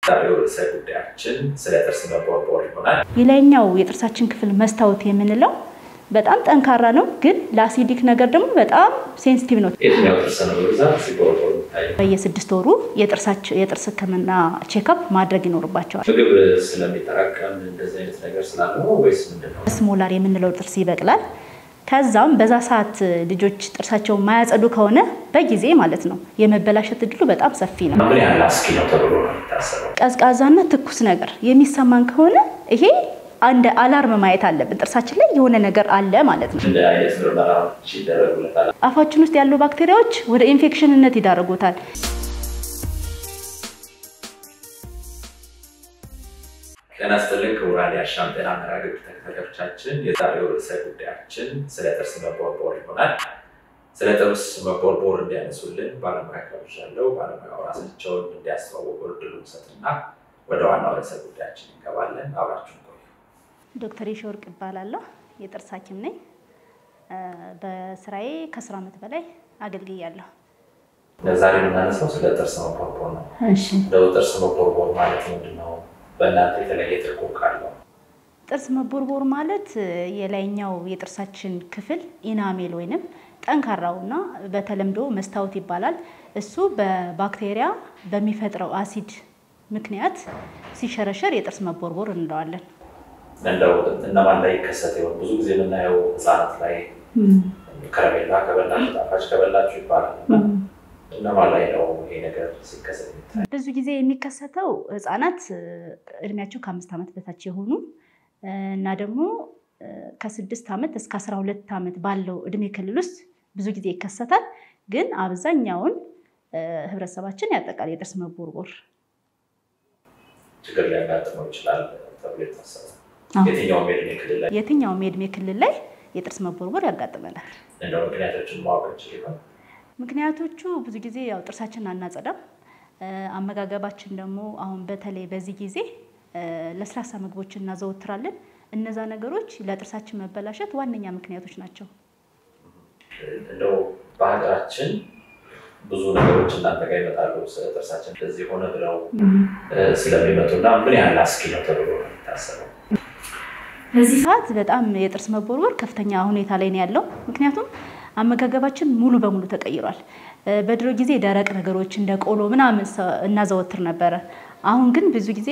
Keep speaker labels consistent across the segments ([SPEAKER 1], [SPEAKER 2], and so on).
[SPEAKER 1] ዛሬው ርዕሰ ጉዳያችን ስለ ጥርስ መቦርቦር ይሆናል።
[SPEAKER 2] የላይኛው የጥርሳችን ክፍል መስታወት የምንለው በጣም ጠንካራ ነው፣ ግን ለአሲዲክ ነገር ደግሞ በጣም ሴንሲቲቭ ነው።
[SPEAKER 1] የትኛው ጥርስ ነው በብዛት ሲቦርቦር የሚታየው?
[SPEAKER 2] በየስድስት ወሩ የጥርስ ሕክምና ቼክአፕ ማድረግ ይኖርባቸዋል።
[SPEAKER 1] ምግብ ስለሚጠራቀም እንደዚህ አይነት ነገር ስላለ ነው ወይስ ምንድን ነው?
[SPEAKER 2] ስሞላር የምንለው ጥርስ ይበቅላል። ከዛም በዛ ሰዓት ልጆች ጥርሳቸውን ማያጸዱ ከሆነ በጊዜ ማለት ነው የመበላሸት እድሉ በጣም ሰፊ ነው።
[SPEAKER 1] ምን ያህል አስጊ ነው ተብሎ ነው የሚታሰበው?
[SPEAKER 2] ቀዝቃዛና ትኩስ ነገር የሚሰማን ከሆነ ይሄ አንድ አላርም ማየት አለብን። ጥርሳችን ላይ የሆነ ነገር አለ ማለት ነው።
[SPEAKER 1] እንደ አይነት ምርመራዎች ይደረጉለታል።
[SPEAKER 2] አፋችን ውስጥ ያሉ ባክቴሪያዎች ወደ ኢንፌክሽንነት ይዳርጉታል።
[SPEAKER 1] ጤና ይስጥልኝ ክቡራን የአሻም ጤና መርሃ ግብር ተከታታዮቻችን፣ የዛሬው ርዕሰ ጉዳያችን ስለ ጥርስ መቦርቦር ይሆናል። ስለ ጥርስ መቦርቦር እንዲያነሱልን ባለሙያ ጋብዣለሁ። ባለሙያው ራሳቸውን እንዲያስተዋወቁ እድሉን ሰጥና ወደ ዋናው ርዕሰ ጉዳያችን እንገባለን። አብራችሁን ቆዩ።
[SPEAKER 2] ዶክተር የሺወርቅ እባላለሁ። የጥርስ ሐኪም ነኝ። በስራዬ ከአስር ዓመት በላይ አገልግያለሁ።
[SPEAKER 1] ዛሬ የምናነሳው ስለ ጥርስ መቦርቦር ነው። እንደው ጥርስ መቦርቦር ማለት ምንድን ነው? በእናንተ የተለየ ትርጉም ካለው?
[SPEAKER 2] ጥርስ መቦርቦር ማለት የላይኛው የጥርሳችን ክፍል ኢናሜል ወይንም ጠንካራውና በተለምዶ መስታወት ይባላል። እሱ በባክቴሪያ በሚፈጥረው አሲድ ምክንያት ሲሸረሸር የጥርስ መቦርቦር እንለዋለን።
[SPEAKER 1] እንደው እነማን ላይ ይከሰት ይሆን? ብዙ ጊዜ የምናየው ህፃናት ላይ ከረሜላ ከበላችሁ ጣፋጭ ከበላችሁ ይባላል እና እነማን ላይ ነው ይሄ ነገር ሲከሰት የሚታይ?
[SPEAKER 2] ብዙ ጊዜ የሚከሰተው ህጻናት እድሜያቸው ከአምስት ዓመት በታች የሆኑ እና ደግሞ ከስድስት ዓመት እስከ አስራ ሁለት ዓመት ባለው እድሜ ክልል ውስጥ ብዙ ጊዜ ይከሰታል። ግን አብዛኛውን ህብረተሰባችን ያጠቃል የጥርስ መቦርቦር
[SPEAKER 1] ችግር ሊያጋጥመው ይችላል ተብሎ ይታሰባል። የትኛውም የእድሜ ክልል ላይ
[SPEAKER 2] የትኛውም የእድሜ ክልል ላይ የጥርስ መቦርቦር ያጋጥመናል።
[SPEAKER 1] እንደው ምክንያቶችን ማወቅ እንችል ይሆን?
[SPEAKER 2] ምክንያቶቹ ብዙ ጊዜ ያው ጥርሳችንን አናጸዳም። አመጋገባችን ደግሞ አሁን በተለይ በዚህ ጊዜ ለስላሳ ምግቦችን እናዘወትራለን። እነዛ ነገሮች ለጥርሳችን መበላሸት ዋነኛ ምክንያቶች ናቸው።
[SPEAKER 1] እንደው በሀገራችን ብዙ ነገሮች እናንተ ጋር ይመጣሉ ስለ ጥርሳችን እንደዚህ ሆነ ብለው ስለሚመጡ እና ምን ያህል አስጊ ነው ተብሎ ነው የሚታሰበው?
[SPEAKER 2] በዚህ ሰዓት በጣም የጥርስ መቦርቦር ከፍተኛ ሁኔታ ላይ ነው ያለው። ምክንያቱም አመጋገባችን ሙሉ በሙሉ ተቀይሯል። በድሮ ጊዜ ደረቅ ነገሮች እንደ ቆሎ ምናምን እናዘወትር ነበረ። አሁን ግን ብዙ ጊዜ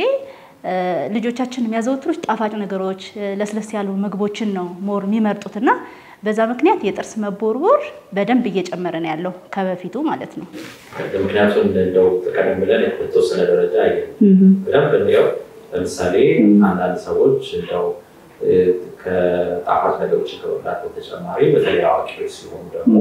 [SPEAKER 2] ልጆቻችን የሚያዘወትሩት ጣፋጭ ነገሮች፣ ለስለስ ያሉ ምግቦችን ነው ሞር የሚመርጡት እና በዛ ምክንያት የጥርስ መቦርቦር በደንብ እየጨመረ ነው ያለው ከበፊቱ ማለት ነው።
[SPEAKER 1] ምክንያቱም እንደው ቀደም ብለን በተወሰነ ደረጃ በደንብ እንዲያው ለምሳሌ አንዳንድ ሰዎች እንደው ከጣፋጭ ነገሮችን ከመብላት በተጨማሪ በተለይ አዋቂዎች ሲሆኑ ደግሞ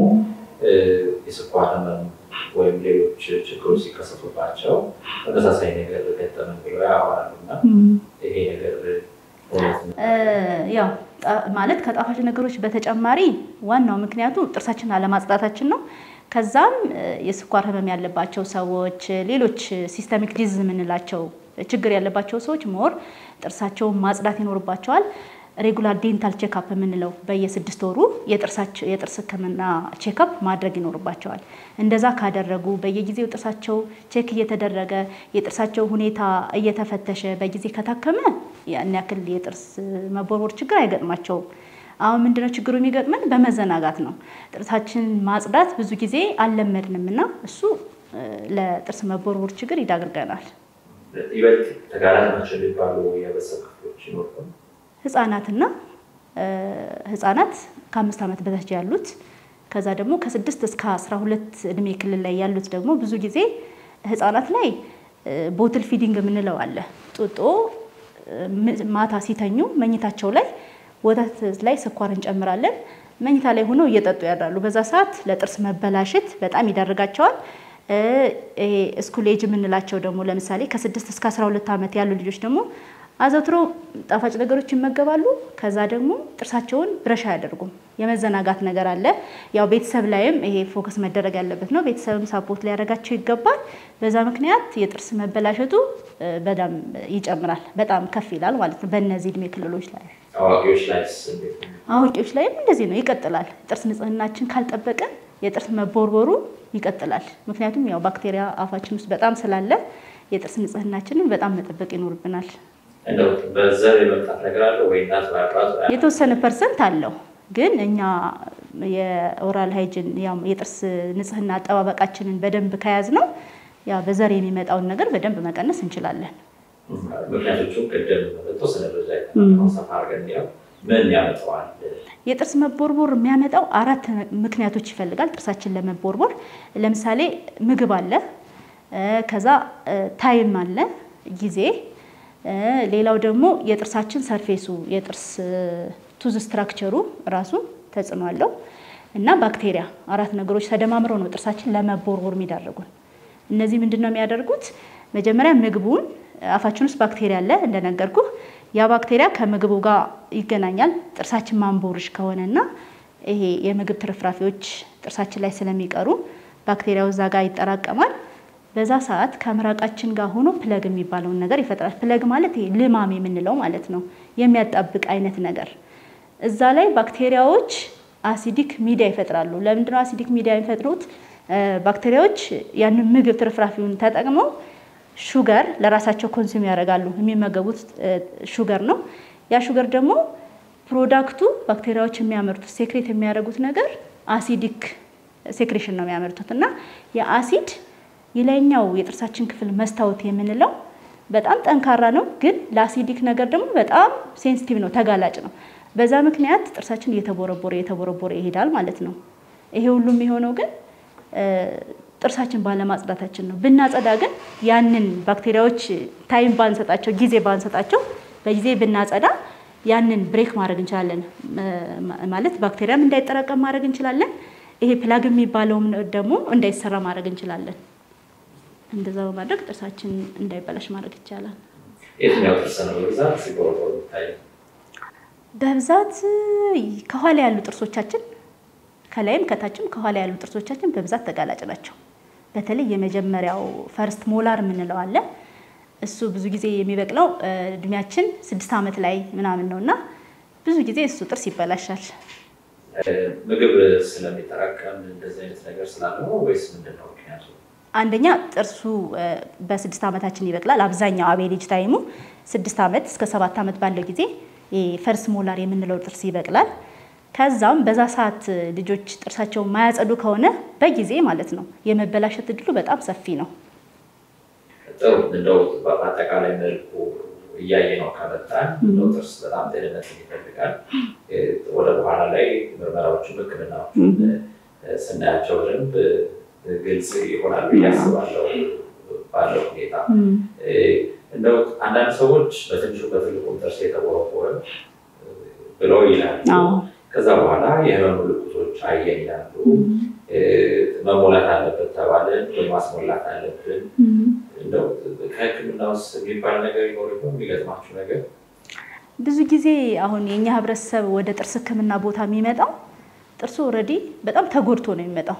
[SPEAKER 1] የስኳር ህመም ወይም ሌሎች ችግሮች ሲከሰቱባቸው ተመሳሳይ ነገር ገጠመን ብለው ያወራሉ እና ይሄ ነገር እውነት ነው?
[SPEAKER 2] ያው ማለት ከጣፋጭ ነገሮች በተጨማሪ ዋናው ምክንያቱ ጥርሳችን አለማጽዳታችን ነው። ከዛም የስኳር ህመም ያለባቸው ሰዎች፣ ሌሎች ሲስተሚክ ዲዝ የምንላቸው ችግር ያለባቸው ሰዎች ሞር ጥርሳቸውን ማጽዳት ይኖርባቸዋል። ሬጉላር ዴንታል ቼክአፕ የምንለው በየስድስት ወሩ የጥርስ ህክምና ቼክአፕ ማድረግ ይኖርባቸዋል። እንደዛ ካደረጉ በየጊዜው ጥርሳቸው ቼክ እየተደረገ የጥርሳቸው ሁኔታ እየተፈተሸ በጊዜ ከታከመ ያን ያክል የጥርስ መቦርቦር ችግር አይገጥማቸውም። አሁን ምንድነው ችግሩ የሚገጥመን? በመዘናጋት ነው። ጥርሳችን ማጽዳት ብዙ ጊዜ አልለመድንም እና እሱ ለጥርስ መቦርቦር ችግር ይዳርገናል።
[SPEAKER 1] ይበልጥ ተጋላጭ ናቸው የሚባሉ የህብረተሰብ ክፍሎች ይኖሩ
[SPEAKER 2] ህጻናትና ህጻናት ከአምስት ዓመት በታች ያሉት ከዛ ደግሞ ከስድስት እስከ አስራ ሁለት እድሜ ክልል ላይ ያሉት ደግሞ ብዙ ጊዜ ህጻናት ላይ ቦትል ፊዲንግ የምንለው አለ። ጡጦ ማታ ሲተኙ መኝታቸው ላይ ወተት ላይ ስኳር እንጨምራለን። መኝታ ላይ ሆነው እየጠጡ ያድራሉ። በዛ ሰዓት ለጥርስ መበላሸት በጣም ይዳርጋቸዋል። ስኩል ኤጅ የምንላቸው ደግሞ ለምሳሌ ከስድስት እስከ አስራ ሁለት ዓመት ያሉ ልጆች ደግሞ አዘውትሮ ጣፋጭ ነገሮች ይመገባሉ። ከዛ ደግሞ ጥርሳቸውን ብረሽ አያደርጉም። የመዘናጋት ነገር አለ። ያው ቤተሰብ ላይም ይሄ ፎከስ መደረግ ያለበት ነው። ቤተሰብም ሳፖርት ሊያደርጋቸው ይገባል። በዛ ምክንያት የጥርስ መበላሸቱ በጣም ይጨምራል፣ በጣም ከፍ ይላል ማለት ነው በእነዚህ እድሜ ክልሎች ላይ።
[SPEAKER 1] አዋቂዎች ላይስ እንዴት ነው?
[SPEAKER 2] አዋቂዎች ላይም እንደዚህ ነው፣ ይቀጥላል። ጥርስ ንጽህናችን ካልጠበቀን የጥርስ መቦርቦሩ ይቀጥላል። ምክንያቱም ያው ባክቴሪያ አፋችን ውስጥ በጣም ስላለ የጥርስ ንጽህናችንን በጣም መጠበቅ ይኖርብናል።
[SPEAKER 1] እንደው በዘር የመምጣት ነገር አለ ወይ? እናት በአባት
[SPEAKER 2] የተወሰነ ፐርሰንት አለው ግን እኛ የኦራል ሃይጅን የጥርስ ንጽህና አጠባበቃችንን በደንብ ከያዝ ነው ያ በዘር የሚመጣውን ነገር በደንብ መቀነስ እንችላለን።
[SPEAKER 1] ምክንያቶቹም ቅድም በተወሰነ ደረጃ ሰፋ አድርገን ያው ምን ያመጣዋል?
[SPEAKER 2] የጥርስ መቦርቦር የሚያመጣው አራት ምክንያቶች ይፈልጋል ጥርሳችን ለመቦርቦር። ለምሳሌ ምግብ አለ፣ ከዛ ታይም አለ ጊዜ፣ ሌላው ደግሞ የጥርሳችን ሰርፌሱ የጥርስ ቱዝ ስትራክቸሩ ራሱ ተጽዕኖ አለው እና ባክቴሪያ አራት ነገሮች ተደማምረው ነው ጥርሳችን ለመቦርቦር የሚዳረጉን። እነዚህ ምንድን ነው የሚያደርጉት? መጀመሪያ ምግቡን አፋችን ውስጥ ባክቴሪያ አለ እንደነገርኩ። ያ ባክቴሪያ ከምግቡ ጋር ይገናኛል። ጥርሳችን ማንቦርሽ ከሆነና ይሄ የምግብ ትርፍራፊዎች ጥርሳችን ላይ ስለሚቀሩ ባክቴሪያው እዛ ጋር ይጠራቀማል። በዛ ሰዓት ከምራቃችን ጋር ሆኖ ፕለግ የሚባለውን ነገር ይፈጥራል። ፕለግ ማለት ይሄ ልማም የምንለው ማለት ነው፣ የሚያጣብቅ አይነት ነገር እዛ ላይ ባክቴሪያዎች አሲዲክ ሚዲያ ይፈጥራሉ። ለምንድነው አሲዲክ ሚዲያ የሚፈጥሩት? ባክቴሪያዎች ያንን ምግብ ትርፍራፊውን ተጠቅመው ሹገር ለራሳቸው ኮንሱም ያደርጋሉ። የሚመገቡት ሹገር ነው። ያ ሹገር ደግሞ ፕሮዳክቱ ባክቴሪያዎች የሚያመርቱት ሴክሬት የሚያደርጉት ነገር አሲዲክ ሴክሬሽን ነው የሚያመርቱት እና የአሲድ የላይኛው የጥርሳችን ክፍል መስታወት የምንለው በጣም ጠንካራ ነው፣ ግን ለአሲዲክ ነገር ደግሞ በጣም ሴንሲቲቭ ነው፣ ተጋላጭ ነው። በዛ ምክንያት ጥርሳችን እየተቦረቦረ እየተቦረቦረ ይሄዳል ማለት ነው። ይሄ ሁሉም የሆነው ግን ጥርሳችን ባለማጽዳታችን ነው። ብናጸዳ ግን ያንን ባክቴሪያዎች ታይም ባንሰጣቸው፣ ጊዜ ባንሰጣቸው በጊዜ ብናጸዳ ያንን ብሬክ ማድረግ እንችላለን። ማለት ባክቴሪያም እንዳይጠራቀም ማድረግ እንችላለን። ይሄ ፕላግ የሚባለውም ደግሞ እንዳይሰራ ማድረግ እንችላለን። እንደዛ በማድረግ ጥርሳችን እንዳይበላሽ ማድረግ ይቻላል።
[SPEAKER 1] የትኛው ጥርስ ነው በብዛት ሲቦረቦር የሚታየው?
[SPEAKER 2] በብዛት ከኋላ ያሉ ጥርሶቻችን ከላይም ከታችም ከኋላ ያሉ ጥርሶቻችን በብዛት ተጋላጭ ናቸው። በተለይ የመጀመሪያው ፈርስት ሞላር የምንለው አለ። እሱ ብዙ ጊዜ የሚበቅለው እድሜያችን ስድስት ዓመት ላይ ምናምን ነው እና ብዙ ጊዜ እሱ ጥርስ ይበላሻል።
[SPEAKER 1] ምግብ ስለሚጠራቀም እንደዚህ አይነት ነገር ስላለ ነው ወይስ ምንድን ነው ምክንያቱ?
[SPEAKER 2] አንደኛ ጥርሱ በስድስት ዓመታችን ይበቅላል። አብዛኛው አቬሬጅ ታይሙ ስድስት ዓመት እስከ ሰባት ዓመት ባለው ጊዜ ፈርስ ሞላር የምንለው ጥርስ ይበቅላል። ከዛም በዛ ሰዓት ልጆች ጥርሳቸውን ማያጸዱ ከሆነ በጊዜ ማለት ነው የመበላሸት እድሉ በጣም ሰፊ ነው።
[SPEAKER 1] ጥሩ እንደው በአጠቃላይ መልኩ እያየ ነው ከመጣን እንደው ጥርስ በጣም ጤንነት ይፈልጋል። ወደ በኋላ ላይ ምርመራዎቹን ሕክምናዎቹ ስናያቸው በደንብ ግልጽ ይሆናሉ እያስባለው ባለው ሁኔታ እንደው አንዳንድ ሰዎች በትንሹ በትልቁ ጥርስ የተቦረቦረ ብለው ይላሉ። ከዛ በኋላ የህመም ምልክቶች አየን ይላሉ። መሞላት አለበት ተባለን ወይ ማስሞላት አለብን። እንደው ከህክምና ውስጥ የሚባል ነገር ይኖር ይሆን የሚገጥማችሁ ነገር?
[SPEAKER 2] ብዙ ጊዜ አሁን የእኛ ህብረተሰብ ወደ ጥርስ ህክምና ቦታ የሚመጣው ጥርሱ ኦልሬዲ በጣም ተጎድቶ ነው የሚመጣው።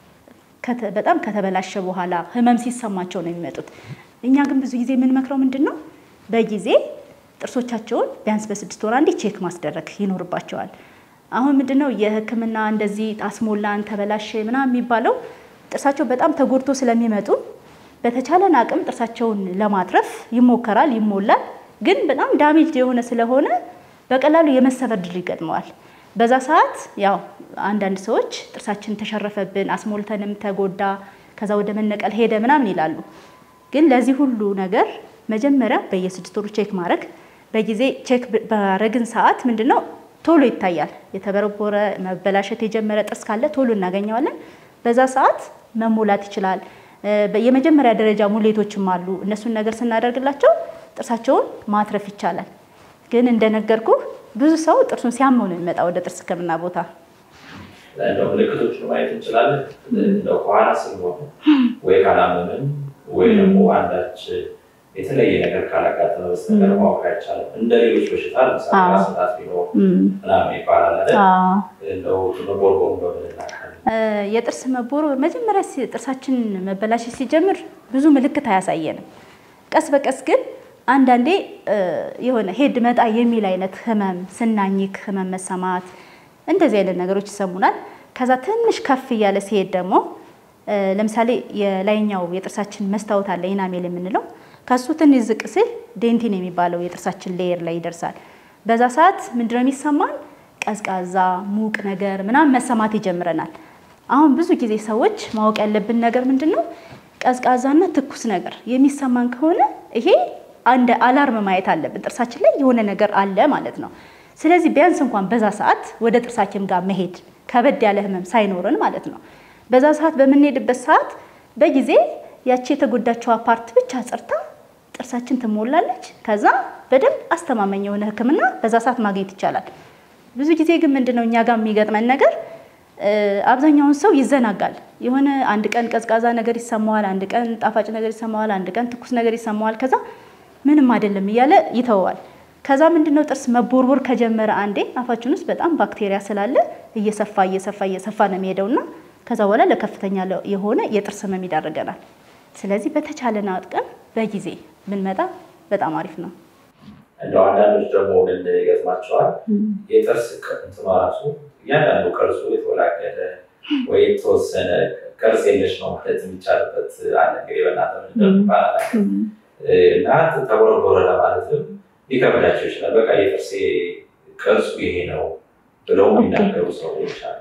[SPEAKER 2] በጣም ከተበላሸ በኋላ ህመም ሲሰማቸው ነው የሚመጡት። እኛ ግን ብዙ ጊዜ የምንመክረው ምንድን ነው በጊዜ ጥርሶቻቸውን ቢያንስ በስድስት ወር አንዴ ቼክ ማስደረግ ይኖርባቸዋል። አሁን ምንድነው የህክምና እንደዚህ አስሞላን ተበላሸ ምናምን የሚባለው ጥርሳቸው በጣም ተጎድቶ ስለሚመጡ በተቻለን አቅም ጥርሳቸውን ለማትረፍ ይሞከራል፣ ይሞላል። ግን በጣም ዳሜጅ የሆነ ስለሆነ በቀላሉ የመሰበር ድል ይገጥመዋል። በዛ ሰዓት ያው አንዳንድ ሰዎች ጥርሳችን ተሸረፈብን፣ አስሞልተንም ተጎዳ፣ ከዛ ወደ መነቀል ሄደ ምናምን ይላሉ። ግን ለዚህ ሁሉ ነገር መጀመሪያ በየስድስት ወሩ ቼክ ማድረግ በጊዜ ቼክ ባረግን ሰዓት ምንድነው ቶሎ ይታያል። የተበረቦረ መበላሸት የጀመረ ጥርስ ካለ ቶሎ እናገኘዋለን። በዛ ሰዓት መሞላት ይችላል። የመጀመሪያ ደረጃ ሙሌቶችም አሉ። እነሱን ነገር ስናደርግላቸው ጥርሳቸውን ማትረፍ ይቻላል። ግን እንደነገርኩ ብዙ ሰው ጥርሱን ሲያመው ነው የሚመጣ ወደ ጥርስ ህክምና ቦታ።
[SPEAKER 1] እንደው ምልክቶችን ማየት እንችላለን። እንደው ከኋላ ስለሆነ ወይ ካላመምን ወይ ደግሞ አንዳች የተለየ ነገር ካላጋጠመ በስተቀር ማወቅ አይቻልም። እንደ ሌሎች በሽታ ለምሳሌ ራስ ምታት ቢኖር ምናምን ይባላል አይደል? እንደው መቦርቦር በምን እናውቃለን?
[SPEAKER 2] የጥርስ መቦርቦር መጀመሪያ ጥርሳችን መበላሸት ሲጀምር ብዙ ምልክት አያሳየንም። ቀስ በቀስ ግን አንዳንዴ የሆነ ሄድ መጣ የሚል አይነት ህመም፣ ስናኝክ ህመም መሰማት፣ እንደዚህ አይነት ነገሮች ይሰሙናል። ከዛ ትንሽ ከፍ እያለ ሲሄድ ደግሞ ለምሳሌ የላይኛው የጥርሳችን መስታወት አለ ኢናሜል የምንለው ከሱ ትንሽ ዝቅ ሲል ዴንቲን የሚባለው የጥርሳችን ሌየር ላይ ይደርሳል። በዛ ሰዓት ምንድነው የሚሰማን? ቀዝቃዛ ሙቅ ነገር ምናምን መሰማት ይጀምረናል። አሁን ብዙ ጊዜ ሰዎች ማወቅ ያለብን ነገር ምንድን ነው? ቀዝቃዛና ትኩስ ነገር የሚሰማን ከሆነ ይሄ አንድ አላርም ማየት አለብን። ጥርሳችን ላይ የሆነ ነገር አለ ማለት ነው። ስለዚህ ቢያንስ እንኳን በዛ ሰዓት ወደ ጥርስ ሐኪም ጋር መሄድ ከበድ ያለ ህመም ሳይኖረን ማለት ነው። በዛ ሰዓት በምንሄድበት ሰዓት በጊዜ ያቺ የተጎዳችው ፓርት ብቻ ጸርታ ጥርሳችን ትሞላለች። ከዛ በደንብ አስተማማኝ የሆነ ሕክምና በዛ ሰዓት ማግኘት ይቻላል። ብዙ ጊዜ ግን ምንድነው እኛ ጋር የሚገጥመን ነገር አብዛኛውን ሰው ይዘናጋል። የሆነ አንድ ቀን ቀዝቃዛ ነገር ይሰማዋል፣ አንድ ቀን ጣፋጭ ነገር ይሰማዋል፣ አንድ ቀን ትኩስ ነገር ይሰማዋል። ከዛ ምንም አይደለም እያለ ይተወዋል። ከዛ ምንድነው ጥርስ መቦርቦር ከጀመረ አንዴ አፋችን ውስጥ በጣም ባክቴሪያ ስላለ እየሰፋ እየሰፋ እየሰፋ ነው የሚሄደውና ከዛ በኋላ ለከፍተኛ የሆነ የጥርስ ህመም ይዳርገናል። ስለዚህ በተቻለን አቅም በጊዜ ብንመጣ በጣም አሪፍ ነው።
[SPEAKER 1] እንደው አንዳንዶች ደግሞ ምን ይገጥማቸዋል? የጥርስ እንትኗ ራሱ እያንዳንዱ ቅርጹ የተወላገደ ወይ የተወሰነ ቅርጽ የለሽ ነው ማለት የሚቻልበት አለ። እንግዲህ በእናትህ እንደሚባል እና ተቦረቦረ ለማለትም ሊከብዳቸው ይችላል። በቃ የጥርሴ ቅርጹ ይሄ ነው ብለው የሚናገሩ ሰዎች አሉ።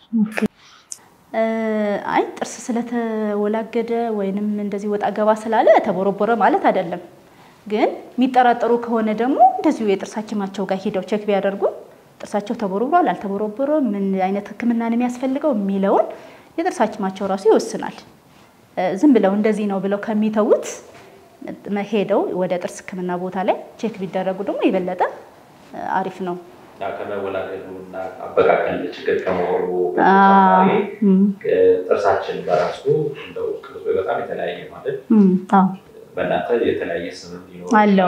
[SPEAKER 2] አይ ጥርስ ስለተወላገደ ወይንም እንደዚህ ወጣ ገባ ስላለ ተቦረቦረ ማለት አይደለም። ግን የሚጠራጠሩ ከሆነ ደግሞ እንደዚሁ የጥርስ ሐኪማቸው ጋር ሄደው ቼክ ቢያደርጉ ጥርሳቸው ተቦርብሯል አልተቦረቦረም፣ ምን አይነት ሕክምና ነው የሚያስፈልገው የሚለውን የጥርስ ሐኪማቸው ራሱ ይወስናል። ዝም ብለው እንደዚህ ነው ብለው ከሚተዉት ሄደው ወደ ጥርስ ሕክምና ቦታ ላይ ቼክ ቢደረጉ ደግሞ የበለጠ አሪፍ ነው።
[SPEAKER 1] ከመወላገዱ እና አበቃቀል ችግር ከመሆኑ በተጨማሪ ጥርሳችን በራሱ እንደው ቅርጹ በጣም የተለያየ ማለት በእናንተ የተለያየ ስም ሊኖር
[SPEAKER 2] አለው።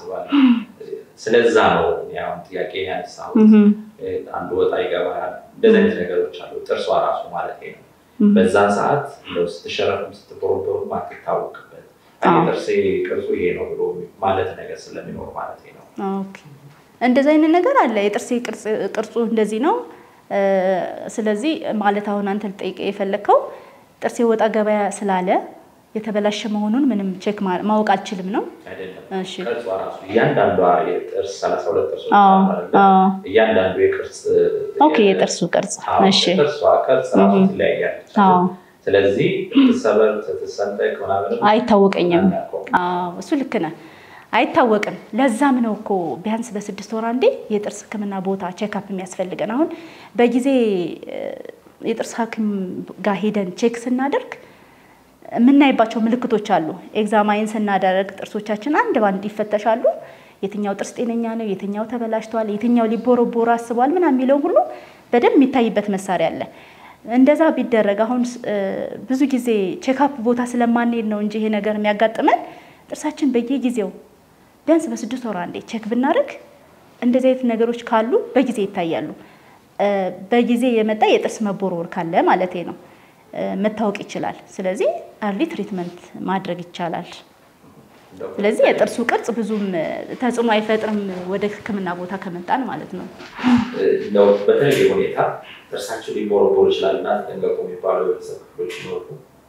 [SPEAKER 1] ስለዛ ነው ያሁን ጥያቄ ያነሳሁት። አንዱ ወጣ ይገባል፣ እንደዚህ አይነት ነገሮች አሉ። ጥርሷ ራሱ ማለት ነው። በዛን ሰዓት እንደው ስትሸረፍም ስትቦረቦርም አትታወቅበት ጥርሴ ቅርጹ ይሄ ነው ብሎ ማለት ነገር ስለሚኖር ማለት ነው።
[SPEAKER 2] እንደዚህ አይነት ነገር አለ። የጥርሴ ቅርጹ እንደዚህ ነው። ስለዚህ ማለት አሁን አንተ ልጠይቅ የፈለግከው ጥርሴ ወጣ ገበያ ስላለ የተበላሸ መሆኑን ምንም ቼክ ማወቅ አልችልም ነው?
[SPEAKER 1] እሺ እያንዳንዷ የጥርስ ሰላሳ ሁለት ጥርሶች እያንዳንዱ የቅርጽ
[SPEAKER 2] ኦኬ፣ የጥርሱ ቅርጽ እሺ፣
[SPEAKER 1] ጥርሷ ቅርጽ ራሱ ትለያያለች። ስለዚህ ትሰበር ትሰንጠቅ ምናምን
[SPEAKER 2] አይታወቀኝም። እሱ ልክ ነህ። አይታወቅም። ለዛም ነው እኮ ቢያንስ በስድስት ወር አንዴ የጥርስ ሕክምና ቦታ ቼክአፕ የሚያስፈልገን። አሁን በጊዜ የጥርስ ሐኪም ጋር ሄደን ቼክ ስናደርግ የምናይባቸው ምልክቶች አሉ። ኤግዛማይን ስናደርግ ጥርሶቻችን አንድ ባንድ ይፈተሻሉ። የትኛው ጥርስ ጤነኛ ነው፣ የትኛው ተበላሽቷል፣ የትኛው ሊቦረቦር አስቧል ምናምን የሚለው ሁሉ በደንብ የሚታይበት መሳሪያ አለ። እንደዛ ቢደረግ አሁን ብዙ ጊዜ ቼክአፕ ቦታ ስለማንሄድ ነው እንጂ ይሄ ነገር የሚያጋጥመን ጥርሳችን በየጊዜው ቢያንስ በስድስት ወር አንዴ ቼክ ብናደርግ እንደዚህ አይነት ነገሮች ካሉ በጊዜ ይታያሉ። በጊዜ የመጣ የጥርስ መቦርቦር ካለ ማለት ነው መታወቅ ይችላል። ስለዚህ አርሊ ትሪትመንት ማድረግ ይቻላል። ስለዚህ የጥርሱ ቅርጽ ብዙም ተጽዕኖ አይፈጥርም ወደ ሕክምና ቦታ ከመጣን ማለት ነው።
[SPEAKER 1] እንደው በተለየ ሁኔታ ጥርሳቸው ሊቦረቦር ይችላል እና ተጠንቀቁ የሚባሉ የቤተሰብ ክፍሎች ይኖሩ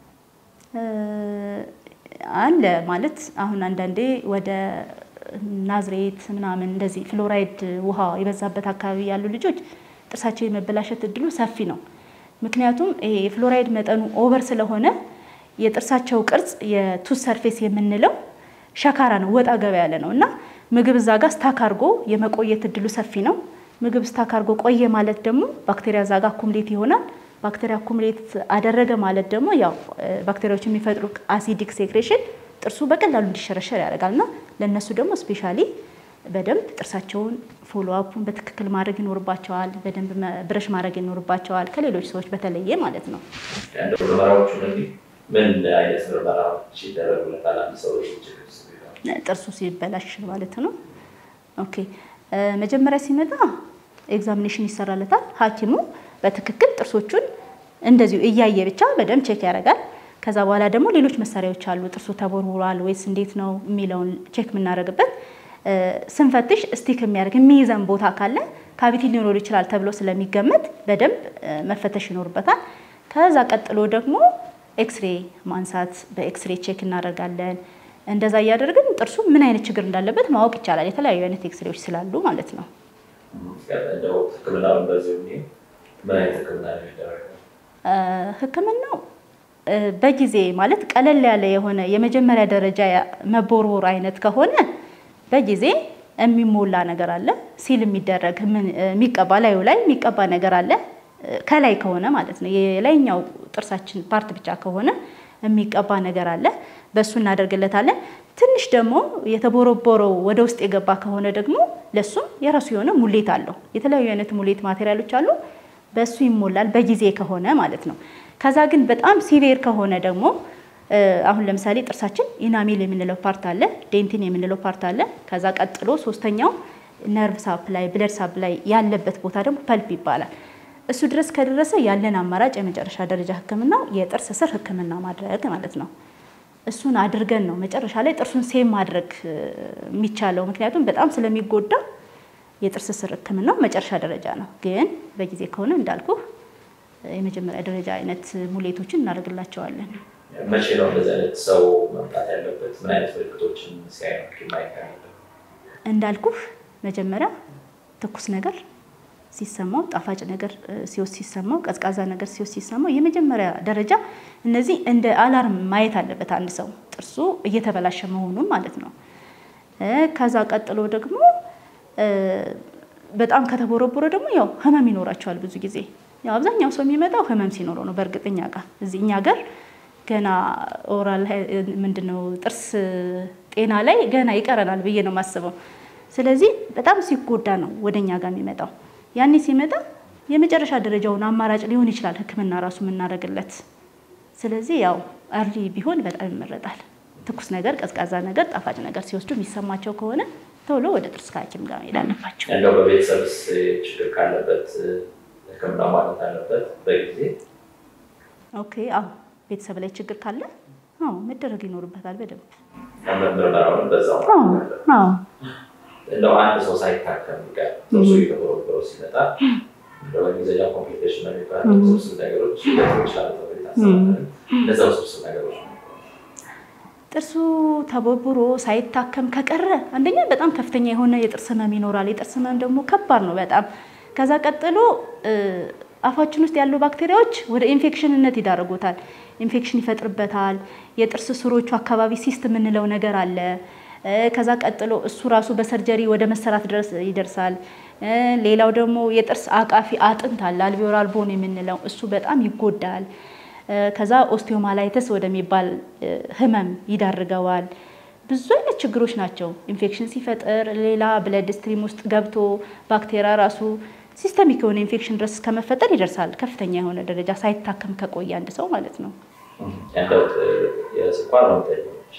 [SPEAKER 2] አለ ማለት አሁን አንዳንዴ ወደ ናዝሬት ምናምን እንደዚህ ፍሎራይድ ውሃ የበዛበት አካባቢ ያሉ ልጆች ጥርሳቸው የመበላሸት እድሉ ሰፊ ነው። ምክንያቱም ይሄ የፍሎራይድ መጠኑ ኦቨር ስለሆነ የጥርሳቸው ቅርጽ የቱስ ሰርፌስ የምንለው ሸካራ ነው፣ ወጣ ገባ ያለ ነው እና ምግብ እዛ ጋር ስታክ አድርጎ የመቆየት እድሉ ሰፊ ነው። ምግብ ስታክ አድርጎ ቆየ ማለት ደግሞ ባክቴሪያ እዛ ጋር አኩምሌት ይሆናል። ባክቴሪያ አኩምሌት አደረገ ማለት ደግሞ ያው ባክቴሪያዎች የሚፈጥሩ አሲዲክ ሴክሬሽን ጥርሱ በቀላሉ እንዲሸረሸር ያደርጋል እና ለእነሱ ደግሞ ስፔሻሊ በደንብ ጥርሳቸውን ፎሎ አፑን በትክክል ማድረግ ይኖርባቸዋል። በደንብ ብረሽ ማድረግ ይኖርባቸዋል ከሌሎች ሰዎች በተለየ ማለት ነው።
[SPEAKER 1] ምርመራዎቹ ምን አይነት ምርመራዎች ይደረጉለታል? አንድ ሰው
[SPEAKER 2] ጥርሱ ሲበላሽ ማለት ነው። ኦኬ መጀመሪያ ሲመጣ ኤግዛሚኔሽን ይሰራለታል። ሐኪሙ በትክክል ጥርሶቹን እንደዚሁ እያየ ብቻ በደንብ ቼክ ያደርጋል። ከዛ በኋላ ደግሞ ሌሎች መሳሪያዎች አሉ። ጥርሱ ተቦርቡሯል ወይስ እንዴት ነው የሚለውን ቼክ የምናደርግበት ስንፈትሽ ስቲክ የሚያደርግ የሚይዘን ቦታ ካለ ካቪቲ ሊኖር ይችላል ተብሎ ስለሚገመት በደንብ መፈተሽ ይኖርበታል። ከዛ ቀጥሎ ደግሞ ኤክስሬ ማንሳት በኤክስሬ ቼክ እናደርጋለን። እንደዛ እያደረግን ጥርሱ ምን አይነት ችግር እንዳለበት ማወቅ ይቻላል። የተለያዩ አይነት ኤክስሬዎች ስላሉ ማለት ነው።
[SPEAKER 1] እንደው ሕክምናውን በዚህ ምን አይነት ሕክምና ነው የሚደረገው?
[SPEAKER 2] ሕክምናው በጊዜ ማለት ቀለል ያለ የሆነ የመጀመሪያ ደረጃ መቦርቦር አይነት ከሆነ በጊዜ የሚሞላ ነገር አለ። ሲል የሚደረግ የሚቀባ ላዩ ላይ የሚቀባ ነገር አለ። ከላይ ከሆነ ማለት ነው የላይኛው ጥርሳችን ፓርት ብቻ ከሆነ የሚቀባ ነገር አለ። በእሱ እናደርግለታለን። ትንሽ ደግሞ የተቦረቦረው ወደ ውስጥ የገባ ከሆነ ደግሞ ለሱም የራሱ የሆነ ሙሌት አለው። የተለያዩ አይነት ሙሌት ማቴሪያሎች አሉ። በእሱ ይሞላል በጊዜ ከሆነ ማለት ነው። ከዛ ግን በጣም ሲቪር ከሆነ ደግሞ አሁን ለምሳሌ ጥርሳችን ኢናሜል የምንለው ፓርት አለ፣ ዴንቲን የምንለው ፓርት አለ። ከዛ ቀጥሎ ሶስተኛው ነርቭ ሳፕላይ ብለድ ሳፕላይ ያለበት ቦታ ደግሞ ፐልፕ ይባላል። እሱ ድረስ ከደረሰ ያለን አማራጭ የመጨረሻ ደረጃ ሕክምና የጥርስ ስር ሕክምና ማድረግ ማለት ነው። እሱን አድርገን ነው መጨረሻ ላይ ጥርሱን ሴም ማድረግ የሚቻለው። ምክንያቱም በጣም ስለሚጎዳ የጥርስ ስር ሕክምናው መጨረሻ ደረጃ ነው። ግን በጊዜ ከሆነ እንዳልኩ የመጀመሪያ ደረጃ አይነት ሙሌቶችን እናደርግላቸዋለን።
[SPEAKER 1] መቼ ነው እንደዚህ አይነት ሰው መምጣት ያለበት? ምን አይነት ምልክቶችን ሲያይ ማየት ያለበት?
[SPEAKER 2] እንዳልኩህ መጀመሪያ ትኩስ ነገር ሲሰማው፣ ጣፋጭ ነገር ሲወስድ ሲሰማው፣ ቀዝቃዛ ነገር ሲወስድ ሲሰማው፣ የመጀመሪያ ደረጃ እነዚህ እንደ አላርም ማየት አለበት አንድ ሰው ጥርሱ እየተበላሸ መሆኑን ማለት ነው። ከዛ ቀጥሎ ደግሞ በጣም ከተቦረቦረ ደግሞ ያው ህመም ይኖራቸዋል ብዙ ጊዜ ያው አብዛኛው ሰው የሚመጣው ህመም ሲኖረው ነው። በእርግጥ እኛ ጋር እዚህ እኛ ጋር ገና ኦራል ምንድነው ጥርስ ጤና ላይ ገና ይቀረናል ብዬ ነው የማስበው። ስለዚህ በጣም ሲጎዳ ነው ወደ እኛ ጋር የሚመጣው። ያኔ ሲመጣ የመጨረሻ ደረጃውን አማራጭ ሊሆን ይችላል ህክምና ራሱ የምናደርግለት። ስለዚህ ያው አርሊ ቢሆን በጣም ይመረጣል። ትኩስ ነገር፣ ቀዝቃዛ ነገር፣ ጣፋጭ ነገር ሲወስዱ የሚሰማቸው ከሆነ ቶሎ ወደ ጥርስ ሐኪም ጋር መሄድ አለባቸው።
[SPEAKER 1] እንደው በቤተሰብስ ችግር ካለበት ሕክምና ማለት አለበት በጊዜ
[SPEAKER 2] ኦኬ። አዎ ቤተሰብ ላይ ችግር ካለ አዎ መደረግ ይኖርበታል በደንብ
[SPEAKER 1] ምርመራውን በዛው
[SPEAKER 2] አዎ
[SPEAKER 1] እንደው አንድ ሰው ሳይታከም ጋር ጥርሱ የተቦረቦረው ሲመጣ እንደው በእንግሊዝኛ ኮምፕሊኬሽን ነው የሚባለው ውስብስብ ነገሮች ሊሆኑ ይችላሉ ተብሎ ይታሰባል። እነዛ ውስብስብ ነገሮች ነው
[SPEAKER 2] ጥርሱ ተቦርቡሮ ሳይታከም ከቀረ አንደኛ በጣም ከፍተኛ የሆነ የጥርስ ህመም ይኖራል። የጥርስ ህመም ደግሞ ከባድ ነው በጣም ከዛ ቀጥሎ አፋችን ውስጥ ያሉ ባክቴሪያዎች ወደ ኢንፌክሽንነት ይዳረጉታል። ኢንፌክሽን ይፈጥርበታል። የጥርስ ስሮቹ አካባቢ ሲስት የምንለው ነገር አለ። ከዛ ቀጥሎ እሱ ራሱ በሰርጀሪ ወደ መሰራት ድረስ ይደርሳል። ሌላው ደግሞ የጥርስ አቃፊ አጥንት አለ አልቪዮላር ቦን የምንለው እሱ በጣም ይጎዳል። ከዛ ኦስቲዮማላይተስ ወደሚባል ህመም ይዳርገዋል። ብዙ አይነት ችግሮች ናቸው። ኢንፌክሽን ሲፈጥር ሌላ ብለድ ስትሪም ውስጥ ገብቶ ባክቴሪያ ራሱ ሲስተሚክ የሆነ ኢንፌክሽን ድረስ ከመፈጠር ይደርሳል። ከፍተኛ የሆነ ደረጃ ሳይታከም ከቆየ አንድ ሰው ማለት ነው።
[SPEAKER 1] እንደው የስኳር ህመምተኞች፣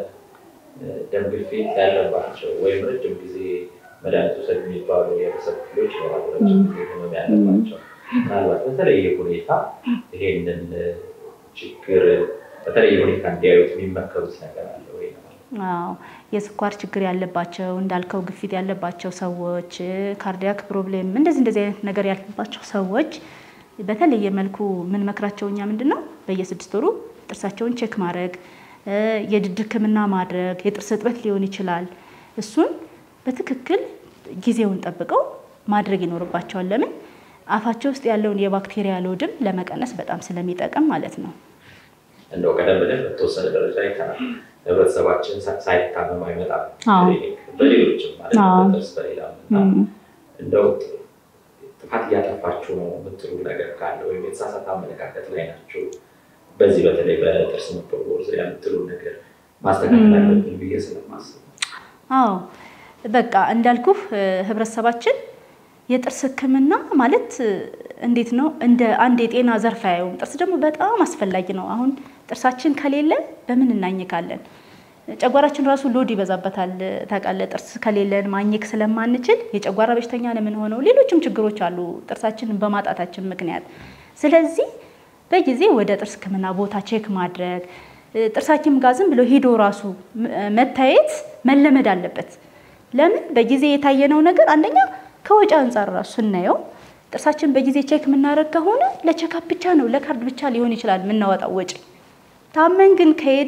[SPEAKER 1] የደም ግፊት ያለባቸው ወይም ረጅም ጊዜ መድኃኒት ውሰድ የሚባሉ የህብረተሰብ ክፍሎች ይኖራሉ። ረጅም ጊዜ ህመም ያለባቸው ምናልባት በተለየ ሁኔታ ይሄንን ችግር በተለየ ሁኔታ እንዲያዩት የሚመከሩት ነገር አለ ወይ?
[SPEAKER 2] አዎ የስኳር ችግር ያለባቸው እንዳልከው ግፊት ያለባቸው ሰዎች፣ ካርዲያክ ፕሮብሌም እንደዚህ እንደዚህ አይነት ነገር ያለባቸው ሰዎች በተለየ መልኩ የምንመክራቸው እኛ ምንድን ነው በየስድስት ወሩ ጥርሳቸውን ቼክ ማድረግ፣ የድድ ህክምና ማድረግ፣ የጥርስ እጥበት ሊሆን ይችላል። እሱን በትክክል ጊዜውን ጠብቀው ማድረግ ይኖርባቸዋል። ለምን አፋቸው ውስጥ ያለውን የባክቴሪያ ሎድም ለመቀነስ በጣም ስለሚጠቅም ማለት ነው።
[SPEAKER 1] እንደው ቀደም ብለን በተወሰነ ደረጃ አይተናል። ህብረተሰባችን ሳይታመም አይመጣም። በሌሎችም ማለት በጥርስ በሌላ እንደው ጥፋት እያጠፋችሁ ነው የምትሉ ነገር ካለ ወይም የተሳሳተ አመለካከት ላይ ናቸው፣ በዚህ በተለይ በጥርስ መቦርቦር ዙሪያ የምትሉ ነገር ማስተካከል አለብን ብዬ ስለማስብ
[SPEAKER 2] አዎ በቃ እንዳልኩህ ህብረተሰባችን የጥርስ ህክምና ማለት እንዴት ነው እንደ አንድ የጤና ዘርፍ አያየውም። ጥርስ ደግሞ በጣም አስፈላጊ ነው። አሁን ጥርሳችን ከሌለ በምን እናኝካለን? ጨጓራችን ራሱ ሎድ ይበዛበታል። ታውቃለህ፣ ጥርስ ከሌለን ማኘክ ስለማንችል የጨጓራ በሽተኛ ነው የምንሆነው። ሌሎችም ችግሮች አሉ ጥርሳችንን በማጣታችን ምክንያት። ስለዚህ በጊዜ ወደ ጥርስ ህክምና ቦታ ቼክ ማድረግ ጥርስ ሐኪም ጋር ዝም ብሎ ሄዶ ራሱ መታየት መለመድ አለበት። ለምን በጊዜ የታየነው ነገር አንደኛ ከወጪ አንጻር ራሱ ስናየው ጥርሳችን በጊዜ ቼክ የምናደርግ ከሆነ ለቼካፕ ብቻ ነው ለካርድ ብቻ ሊሆን ይችላል የምናወጣው ወጪ። ታመን ግን ከሄድን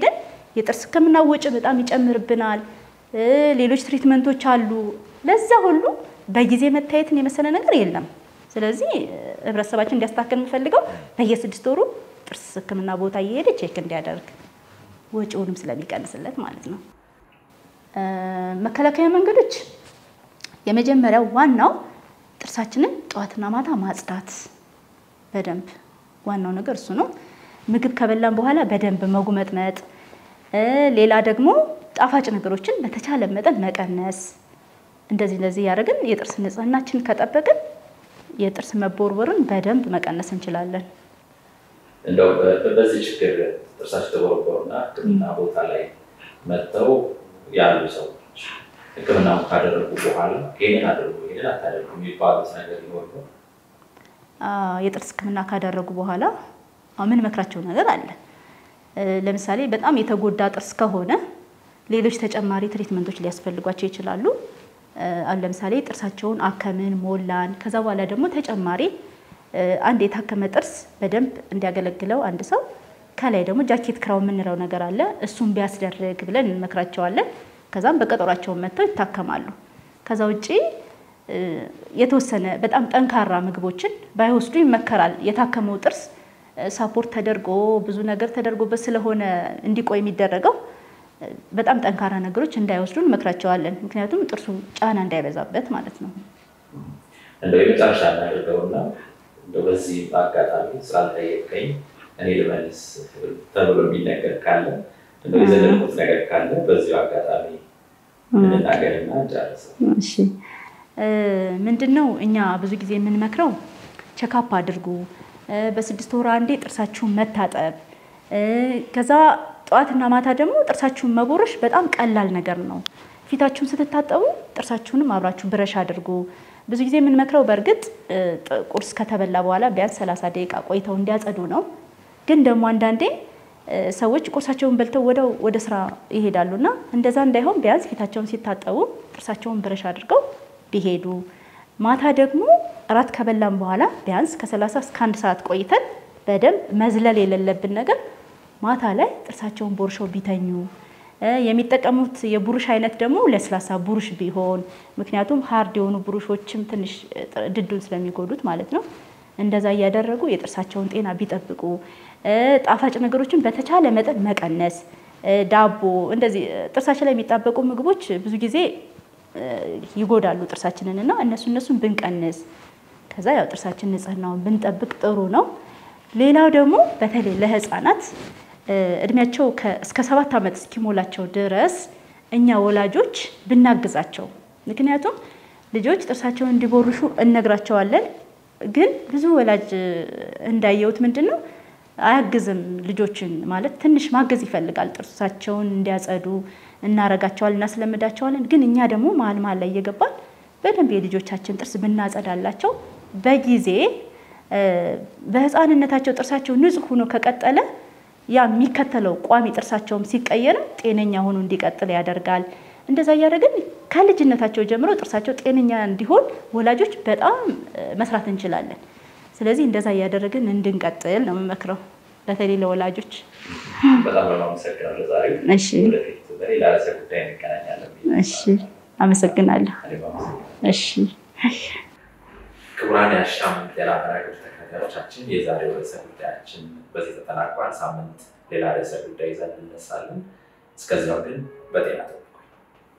[SPEAKER 2] የጥርስ ሕክምና ወጪ በጣም ይጨምርብናል። ሌሎች ትሪትመንቶች አሉ። ለዛ ሁሉ በጊዜ መታየትን የመሰለ ነገር የለም። ስለዚህ ህብረተሰባችን እንዲያስተካከል የምፈልገው በየስድስት ወሩ ጥርስ ሕክምና ቦታ እየሄደ ቼክ እንዲያደርግ ወጪውንም ስለሚቀንስለት ማለት ነው። መከላከያ መንገዶች የመጀመሪያው ዋናው ጥርሳችንን ጠዋትና ማታ ማጽዳት በደንብ ዋናው ነገር እሱ ነው። ምግብ ከበላን በኋላ በደንብ መጉመጥመጥ፣ ሌላ ደግሞ ጣፋጭ ነገሮችን በተቻለ መጠን መቀነስ። እንደዚህ እንደዚህ ያደረግን የጥርስ ንጽህናችን ከጠበቅን የጥርስ መቦርቦርን በደንብ መቀነስ እንችላለን።
[SPEAKER 1] እንደው በዚህ ችግር ጥርሳቸው ተቦርቦርና ሕክምና ቦታ ላይ መጥተው ያሉ ሰዎች ሕክምናውን ካደረጉ በኋላ ይህንን አድርጉ ይህንን አታደርጉ የሚባሉት ነገር ሊሆን ነው?
[SPEAKER 2] የጥርስ ሕክምና ካደረጉ በኋላ ምን መክራቸው ነገር አለ። ለምሳሌ በጣም የተጎዳ ጥርስ ከሆነ ሌሎች ተጨማሪ ትሪትመንቶች ሊያስፈልጓቸው ይችላሉ። አሁን ለምሳሌ ጥርሳቸውን አከምን፣ ሞላን። ከዛ በኋላ ደግሞ ተጨማሪ አንድ የታከመ ጥርስ በደንብ እንዲያገለግለው አንድ ሰው ከላይ ደግሞ ጃኬት ክራው የምንለው ነገር አለ። እሱን ቢያስደርግ ብለን እንመክራቸዋለን። ከዛም በቀጠሯቸውን መጥተው ይታከማሉ። ከዛ ውጭ የተወሰነ በጣም ጠንካራ ምግቦችን ባይወስዱ ይመከራል። የታከመው ጥርስ ሳፖርት ተደርጎ ብዙ ነገር ተደርጎበት ስለሆነ እንዲቆይ የሚደረገው በጣም ጠንካራ ነገሮች እንዳይወስዱ እንመክራቸዋለን። ምክንያቱም ጥርሱ ጫና እንዳይበዛበት ማለት ነው።
[SPEAKER 1] እንደው የመጨረሻ እናደርገውና እንደው በዚህ አጋጣሚ ስላልጠየቀኝ እኔ ልመልስ ተብሎ የሚነገር ካለ እንደው የዘለቁት ነገር ካለ በዚሁ አጋጣሚ እንናገርና እንጨርሰው።
[SPEAKER 2] እሺ ምንድን ነው እኛ ብዙ ጊዜ የምንመክረው ቸካፕ አድርጉ፣ በስድስት ወር አንዴ ጥርሳችሁን መታጠብ፣ ከዛ ጠዋትና ማታ ደግሞ ጥርሳችሁን መቦረሽ በጣም ቀላል ነገር ነው። ፊታችሁን ስትታጠቡ ጥርሳችሁንም አብራችሁ ብረሽ አድርጉ። ብዙ ጊዜ የምንመክረው በእርግጥ ቁርስ ከተበላ በኋላ ቢያንስ ሰላሳ ደቂቃ ቆይተው እንዲያጸዱ ነው። ግን ደግሞ አንዳንዴ ሰዎች ቁርሳቸውን በልተው ወደው ወደ ስራ ይሄዳሉ እና እንደዛ እንዳይሆን ቢያንስ ፊታቸውን ሲታጠቡ ጥርሳቸውን ብረሽ አድርገው ቢሄዱ፣ ማታ ደግሞ እራት ከበላን በኋላ ቢያንስ ከሰላሳ እስከ አንድ ሰዓት ቆይተን በደንብ መዝለል የሌለብን ነገር ማታ ላይ ጥርሳቸውን ቦርሸው ቢተኙ የሚጠቀሙት የቡሩሽ አይነት ደግሞ ለስላሳ ቡሩሽ ቢሆን፣ ምክንያቱም ሀርድ የሆኑ ቡሩሾችም ትንሽ ድዱን ስለሚጎዱት ማለት ነው። እንደዛ እያደረጉ የጥርሳቸውን ጤና ቢጠብቁ፣ ጣፋጭ ነገሮችን በተቻለ መጠን መቀነስ፣ ዳቦ፣ እንደዚህ ጥርሳችን ላይ የሚጣበቁ ምግቦች ብዙ ጊዜ ይጎዳሉ ጥርሳችንን እና እነሱ እነሱን ብንቀንስ፣ ከዛ ያው ጥርሳችን ንጽህናውን ብንጠብቅ ጥሩ ነው። ሌላው ደግሞ በተለይ ለህፃናት እድሜያቸው እስከ ሰባት ዓመት እስኪሞላቸው ድረስ እኛ ወላጆች ብናግዛቸው። ምክንያቱም ልጆች ጥርሳቸውን እንዲቦርሹ እነግራቸዋለን። ግን ብዙ ወላጅ እንዳየሁት ምንድን ነው አያግዝም። ልጆችን ማለት ትንሽ ማገዝ ይፈልጋል። ጥርሳቸውን እንዲያጸዱ እናረጋቸዋል፣ እናስለምዳቸዋለን። ግን እኛ ደግሞ መሀል መሀል ላይ እየገባን በደንብ የልጆቻችን ጥርስ ብናጸዳላቸው በጊዜ በህፃንነታቸው ጥርሳቸው ንጹህ ሆኖ ከቀጠለ ያ የሚከተለው ቋሚ ጥርሳቸውም ሲቀየርም ጤነኛ ሆኖ እንዲቀጥል ያደርጋል። እንደዛ እያደረግን ከልጅነታቸው ጀምሮ ጥርሳቸው ጤነኛ እንዲሆን ወላጆች በጣም መስራት እንችላለን። ስለዚህ እንደዛ እያደረግን እንድንቀጥል ነው የምመክረው፣ በተለይ ለወላጆች።
[SPEAKER 1] በጣም በማመሰግናለሁ ዛሬ።
[SPEAKER 2] እሺ፣
[SPEAKER 1] ወደፊት በሌላ ርዕሰ ጉዳይ እንገናኛለን።
[SPEAKER 2] እሺ፣ አመሰግናለሁ።
[SPEAKER 1] እኔም አመሰግናለሁ።
[SPEAKER 2] እሺ፣
[SPEAKER 1] ክቡራን የአሻም ጤና መራጮች ተከታታዮቻችን የዛሬው ርዕሰ ጉዳያችን በዚህ ተጠናቋል። ሳምንት ሌላ ርዕሰ ጉዳይ ይዘን እንነሳለን። እስከዚያው ግን በጤና